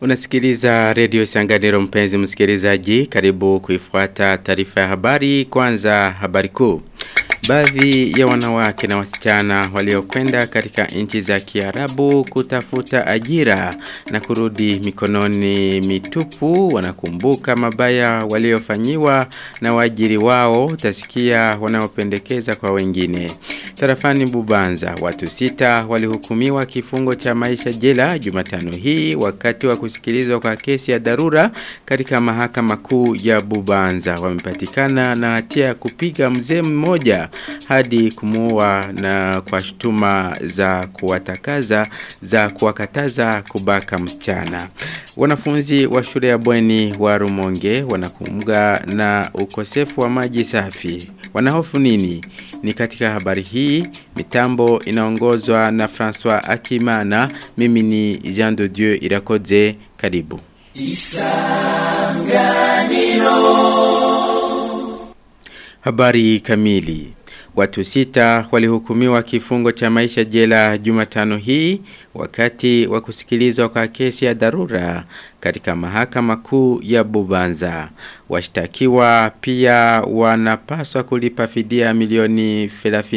Unasikiliza redio Sanganiro mpenzi msikilizaji, karibu kuifuata taarifa ya habari kwanza habari kuu. Baadhi ya wanawake na wasichana waliokwenda katika nchi za Kiarabu kutafuta ajira na kurudi mikononi mitupu wanakumbuka mabaya waliofanyiwa na waajiri wao utasikia wanaopendekeza kwa wengine. Tarafani Bubanza watu sita walihukumiwa kifungo cha maisha jela Jumatano hii wakati wa kusikilizwa kwa kesi ya dharura katika mahakama kuu ya Bubanza wamepatikana na hatia ya kupiga mzee mmoja hadi kumuua na kwa shutuma za kuwatakaza za kuwakataza kubaka msichana. Wanafunzi wa shule ya bweni wa Rumonge wanakumga na ukosefu wa maji safi. Wanahofu nini? Ni katika habari hii mitambo inaongozwa na François Akimana. Mimi ni Jean de Dieu Irakoze. Karibu. Isanganiro. Habari kamili. Watu sita walihukumiwa kifungo cha maisha jela Jumatano hii wakati wa kusikilizwa kwa kesi ya dharura katika mahakama kuu ya Bubanza. Washtakiwa pia wanapaswa kulipa fidia milioni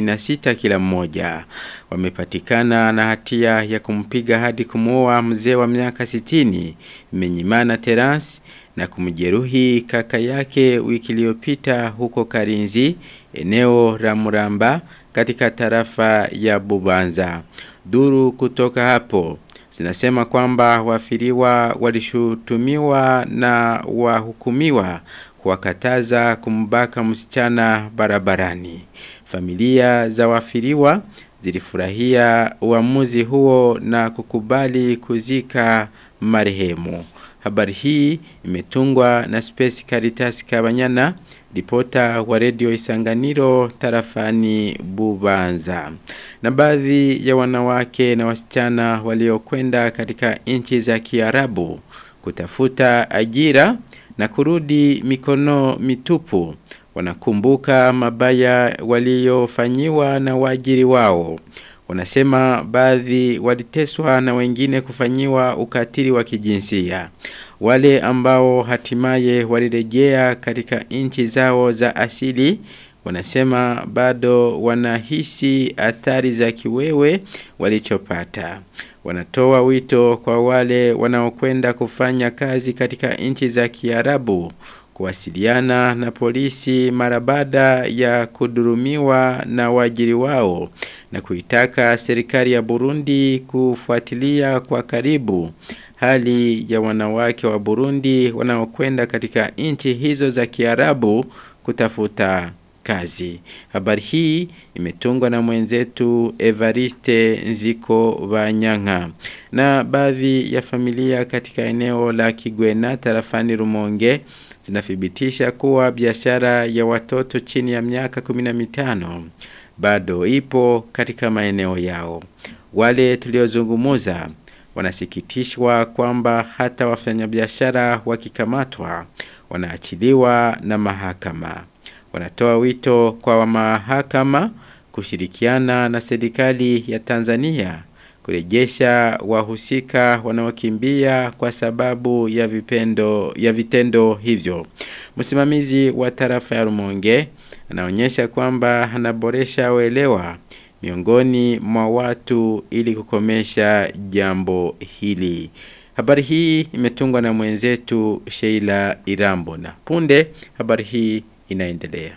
36 kila mmoja. Wamepatikana na hatia ya kumpiga hadi kumuoa mzee wa miaka 60 Menyimana Terence na kumjeruhi kaka yake wiki iliyopita huko Karinzi eneo la Muramba katika tarafa ya Bubanza. Duru kutoka hapo zinasema kwamba wafiriwa walishutumiwa na wahukumiwa kuwakataza kumbaka msichana barabarani. Familia za wafiriwa zilifurahia uamuzi huo na kukubali kuzika marehemu. Habari hii imetungwa na Space Caritas Kabanyana, ripota wa redio Isanganiro tarafani Bubanza. Na baadhi ya wanawake na wasichana waliokwenda katika nchi za Kiarabu kutafuta ajira na kurudi mikono mitupu wanakumbuka mabaya waliofanyiwa na waajiri wao. Wanasema baadhi waliteswa na wengine kufanyiwa ukatili wa kijinsia. Wale ambao hatimaye walirejea katika nchi zao za asili wanasema bado wanahisi athari za kiwewe walichopata. Wanatoa wito kwa wale wanaokwenda kufanya kazi katika nchi za Kiarabu kuwasiliana na polisi mara baada ya kudurumiwa na waajiri wao na kuitaka serikali ya Burundi kufuatilia kwa karibu hali ya wanawake wa Burundi wanaokwenda katika nchi hizo za Kiarabu kutafuta kazi. Habari hii imetungwa na mwenzetu Evariste Nziko Banyanga. Na baadhi ya familia katika eneo la Kigwena tarafani Rumonge zinathibitisha kuwa biashara ya watoto chini ya miaka 15 bado ipo katika maeneo yao. Wale tuliozungumuza wanasikitishwa kwamba hata wafanyabiashara wakikamatwa wanaachiliwa na mahakama. Wanatoa wito kwa wa mahakama kushirikiana na serikali ya Tanzania kurejesha wahusika wanaokimbia kwa sababu ya vipendo ya vitendo hivyo. Msimamizi wa tarafa ya Rumonge anaonyesha kwamba anaboresha uelewa miongoni mwa watu ili kukomesha jambo hili. Habari hii imetungwa na mwenzetu Sheila Irambo na punde habari hii inaendelea.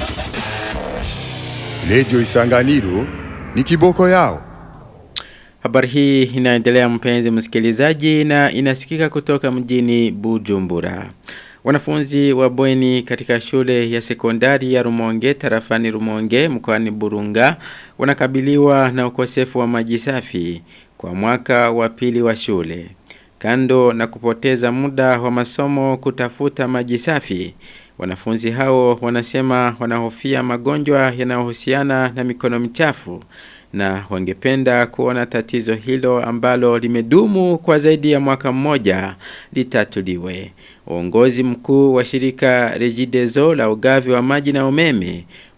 Radio Isanganiro ni kiboko yao. Habari hii inaendelea mpenzi msikilizaji na inasikika kutoka mjini Bujumbura. Wanafunzi wa bweni katika shule ya sekondari ya Rumonge tarafani Rumonge mkoani Burunga wanakabiliwa na ukosefu wa maji safi kwa mwaka wa pili wa shule. Kando na kupoteza muda wa masomo kutafuta maji safi, wanafunzi hao wanasema wanahofia magonjwa yanayohusiana na mikono michafu na wangependa kuona tatizo hilo ambalo limedumu kwa zaidi ya mwaka mmoja litatuliwe. Uongozi mkuu wa shirika Regideso la ugavi wa maji na umeme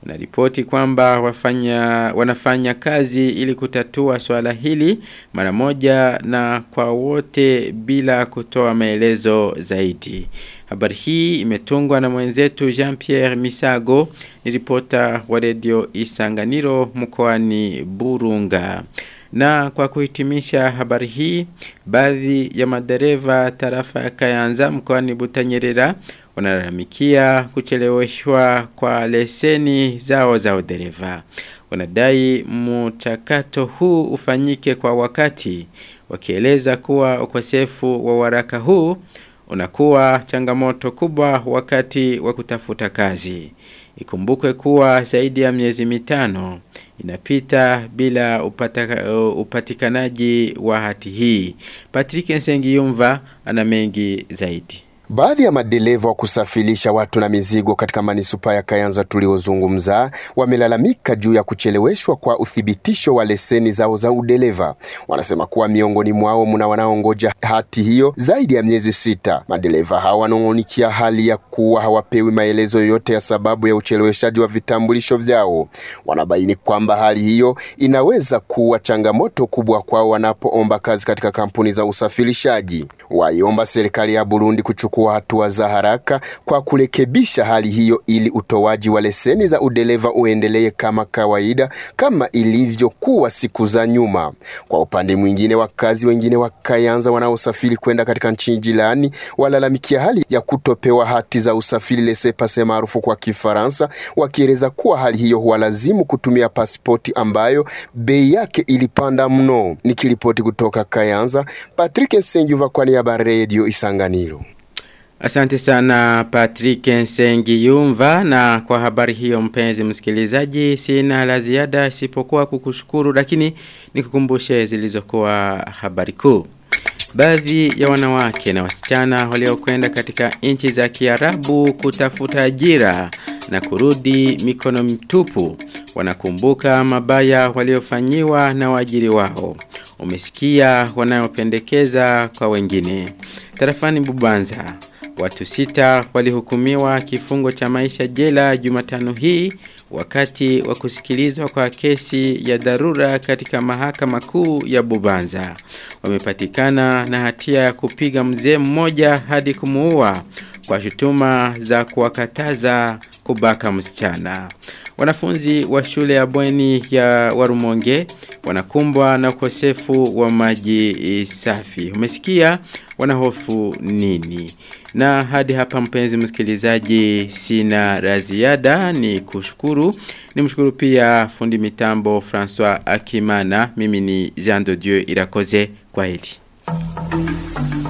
unaripoti kwamba wafanya wanafanya kazi ili kutatua swala hili mara moja na kwa wote bila kutoa maelezo zaidi. Habari hii imetungwa na mwenzetu Jean-Pierre Misago, ni ripota wa redio Isanganiro mkoani Burunga. Na kwa kuhitimisha habari hii, baadhi ya madereva tarafa ya Kayanza mkoani Butanyerera wanalalamikia kucheleweshwa kwa leseni zao za udereva. Wanadai mchakato huu ufanyike kwa wakati, wakieleza kuwa ukosefu wa waraka huu unakuwa changamoto kubwa wakati wa kutafuta kazi. Ikumbukwe kuwa zaidi ya miezi mitano inapita bila upataka, upatikanaji wa hati hii. Patrick Nsengiyumva ana mengi zaidi. Baadhi ya madereva wa kusafirisha watu na mizigo katika manisupaa ya Kayanza tuliozungumza wamelalamika juu ya kucheleweshwa kwa uthibitisho wa leseni zao za udereva. Wanasema kuwa miongoni mwao mna wanaongoja hati hiyo zaidi ya miezi sita. Madereva hawa wanong'onikia hali ya kuwa hawapewi maelezo yoyote ya sababu ya ucheleweshaji wa vitambulisho vyao. Wanabaini kwamba hali hiyo inaweza kuwa changamoto kubwa kwao wanapoomba kazi katika kampuni za usafirishaji. Waiomba serikali ya Burundi kuchukua kuchukua hatua za haraka kwa kurekebisha hali hiyo ili utoaji wa leseni za udereva uendelee kama kawaida kama ilivyokuwa siku za nyuma. Kwa upande mwingine, wakazi wengine wa Kayanza wanaosafiri kwenda katika nchi jirani walalamikia hali ya kutopewa hati za usafiri laissez-passer maarufu kwa Kifaransa, wakieleza kuwa hali hiyo huwalazimu kutumia pasipoti ambayo bei yake ilipanda mno. Nikiripoti kutoka Kayanza, Patrick Nsengiva kwa niaba ya Radio Isanganiro. Asante sana Patrick Nsengiyumva na kwa habari hiyo mpenzi msikilizaji sina la ziada isipokuwa kukushukuru lakini nikukumbushe zilizokuwa habari kuu. Baadhi ya wanawake na wasichana waliokwenda katika nchi za Kiarabu kutafuta ajira na kurudi mikono mtupu wanakumbuka mabaya waliofanyiwa na waajiri wao. Umesikia wanayopendekeza kwa wengine. Tarafani Bubanza Watu sita walihukumiwa kifungo cha maisha jela Jumatano hii wakati wa kusikilizwa kwa kesi ya dharura katika mahakama kuu ya Bubanza. Wamepatikana na hatia ya kupiga mzee mmoja hadi kumuua kwa shutuma za kuwakataza kubaka msichana. Wanafunzi wa shule ya bweni ya Warumonge wanakumbwa na ukosefu wa maji safi. Umesikia wanahofu nini? Na hadi hapa mpenzi msikilizaji sina la ziada ni kushukuru. Ni mshukuru pia fundi mitambo François Akimana. Mimi ni Jean de Dieu Irakoze. Kwa heri.